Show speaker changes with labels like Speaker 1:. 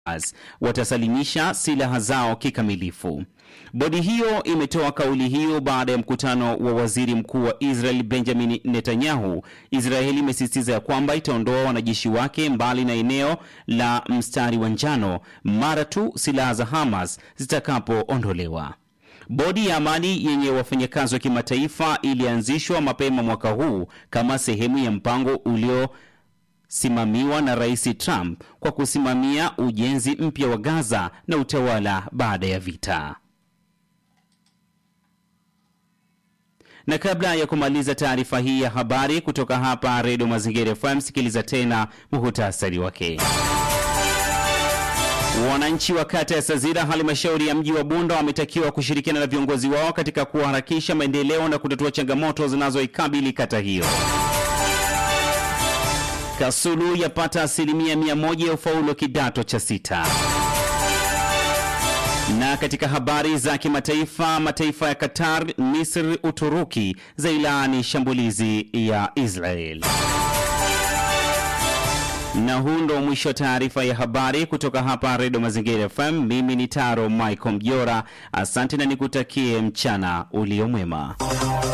Speaker 1: watasalimisha silaha zao kikamilifu. Bodi hiyo imetoa kauli hiyo baada ya mkutano wa waziri mkuu wa Israel Benjamin Netanyahu. Israeli imesisitiza ya kwamba itaondoa wanajeshi wake mbali na eneo la mstari wa njano mara tu silaha za Hamas zitakapoondolewa. Bodi ya amani yenye wafanyakazi wa kimataifa ilianzishwa mapema mwaka huu kama sehemu ya mpango ulio simamiwa na Rais Trump kwa kusimamia ujenzi mpya wa Gaza na utawala baada ya vita. Na kabla ya kumaliza taarifa hii ya habari kutoka hapa Redio Mazingira FM, sikiliza tena muhutasari wake. Wananchi wa kata ya Sazira, halmashauri ya mji wa Bunda, wametakiwa kushirikiana na viongozi wao katika kuharakisha maendeleo na kutatua changamoto zinazoikabili kata hiyo. Kasulu yapata asilimia mia moja ya ufaulu kidato cha sita. Na katika habari za kimataifa, mataifa ya Qatar, Misri, Uturuki zailaani shambulizi ya Israel. Na huu ndo mwisho wa taarifa ya habari kutoka hapa Redio Mazingira FM. Mimi ni Taro Michael Mjora, asante na nikutakie mchana uliomwema.